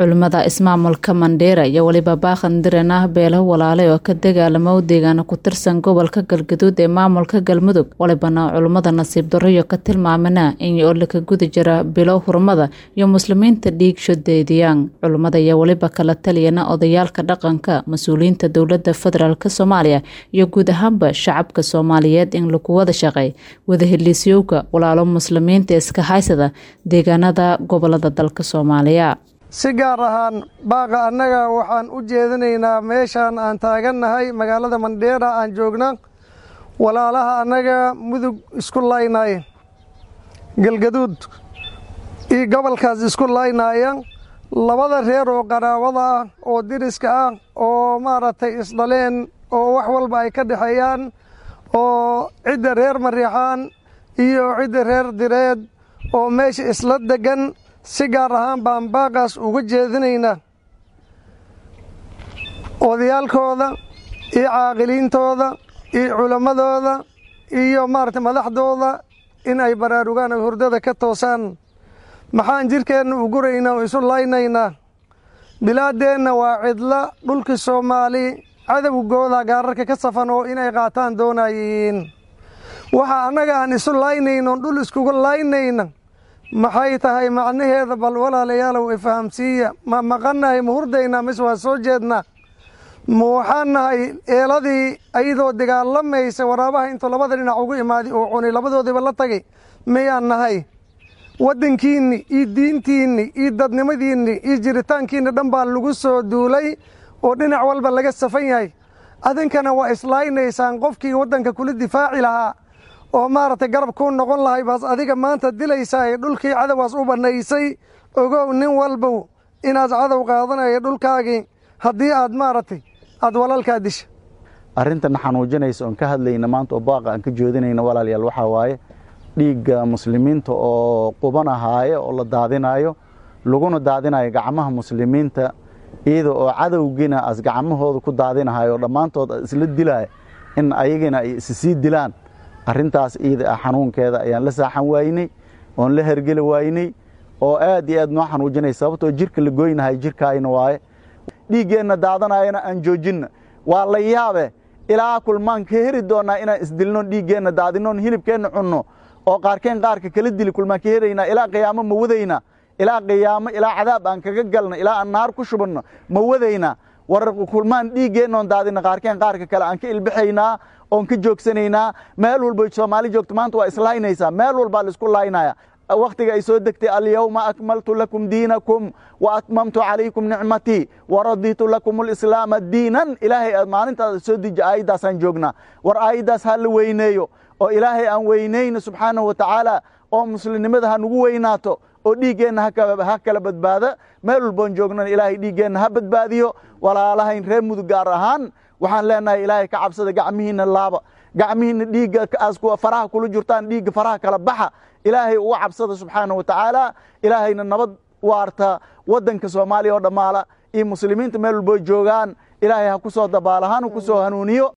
culimmada ismaamulka mandheera iyo weliba baakhan diranah beelo walaale oo ka dagaalamo deegaana ku tirsan gobolka galgaduud ee maamulka galmudug walibana culimmada nasiib darroyo ka tilmaamana in oo laka guda jira bilo hurmada iyo muslimiinta dhiig shodeediyaan culimmada iyo weliba kala taliyana odayaalka dhaqanka mas-uuliyiinta dowladda federaalk soomaaliya iyo guud ahaanba shacabka soomaaliyeed in lagu wada shaqay wada heliisyowga walaalo muslimiinta iska haysada deegaanada gobolada dalka soomaaliya si gaar ahaan baaqa annaga waxaan u jeedinaynaa meeshaan aan taagannahay magaalada mandheera aan joogna walaalaha annaga mudug isku laynaya galgaduud iyo gobolkaas isku laynaya labada reer oo qaraabada ah oo diriska ah oo maaragtay isdhaleen oo wax walba ay ka dhexeeyaan oo cidda reer mariixaan iyo cidda reer direed oo meesha isla degan si gaar ahaan baan baaqaas uga jeedinaynaa odayaalkooda iyo caaqiliintooda iyo culammadooda iyo maaragtay madaxdooda in ay baraarugaan oo hurdada ka toosaan maxaan jidhkeenna u guraynaa oo isu laynaynaa bilaaddeenna waa cidla dhulkii soomaali cadowgooda gaararka ka safan oo inay qaataan doonayiin waxa annaga aan isu laynayno dhul iskugu laynayna maxay tahay macnaheeda bal walaalayaalow ifahamsiiya ma maqannahay ma hurdaynaa mise waa soo jeednaa ma waxaan nahay eeladii ayadoo dagaalamaysa waraabaha intuu labada dhinac ugu imaaday oo cunay labadoodiiba la tagay miyaan nahay waddankiinni iyo diintiinni iyo dadnimadiinni iyo jiritaankiinni dhan baa lagu soo duulay oo dhinac walba laga safan yahay adinkana waa islaynaysaan qofkii waddanka kula difaaci lahaa oo maaragtay garab kuu noqon lahay baas adiga maanta dilaysaa ee dhulkii cadowaas u bannaysay ogow nin walbow inaad cadow qaadanaya dhulkaagii haddii aad maaragtay aad walaalkaa disha arrintan xanuujinaysa oon ka hadlayna maanta oo baaqa aan ka joodinayna walaalayaal waxaa waaye dhiigga muslimiinta oo qubanahaayo oo la daadinaayo laguna daadinayo gacmaha muslimiinta iyada oo cadowgiina as gacmahooda ku daadinahayo dhammaantood isla dilaya in ayagina ay isi sii dilaan arrintaas iida ah xanuunkeeda ayaan la saaxan waynay oon la hergeli waynay oo aad iyo aad noo xanuujinay sababtoo jirka la goynahay jirkaayna waaye dhiiggeenna daadanayana aan joojinna waa la yaabe ilaa kulmaan ka heri doonnaa inaan isdilno dhiiggeenna daadinoon hilibkeenna cunno oo qaarkeen qaarka kala dili kulmaan ka heraynaa ilaa qiyaamo ma wadaynaa ilaa qiyaamo ilaa cadaab aan kaga galno ilaa aan naar ku shubanno ma wadaynaa war kulmaan dhiiggeennoon daadina qaarkeen qaarka kale aan ka ilbixaynaa oon ka joogsanaynaa meel walba soomaali joogto maanta waa islaynaysaa meel walbaa laisku laynaya wakhtiga ay soo degtay alyawma akmaltu lakum diinakum wa atmamtu calaykum nicmatii wa raditu lakum alislaama diinan ilaahay aad maalintaas soo deji aayaddaasaan joognaa war aayaddaas ha la weyneeyo oo ilaahay aan weynayno subxaanahu wa tacaala oo muslimnimada ha nagu weynaato oo dhiiggeenna ha kala badbaada meel walboon joognana ilaahay dhiiggeenna ha badbaadiyo walaalahayn reer mudug gaar ahaan waxaan leenahay ilaahay ka cabsada gacmihiinna laaba gacmihiinna dhiigga aas faraha kula jirtaan dhiigga faraha kala baxa ilaahay uga cabsada subxaana wa tacaala ilaahayna nabad waarta waddanka soomaaliya oo dhammaala iyo muslimiinta meel walboo joogaan ilaahay ha ku soo dabaala hanu ku soo hanuuniyo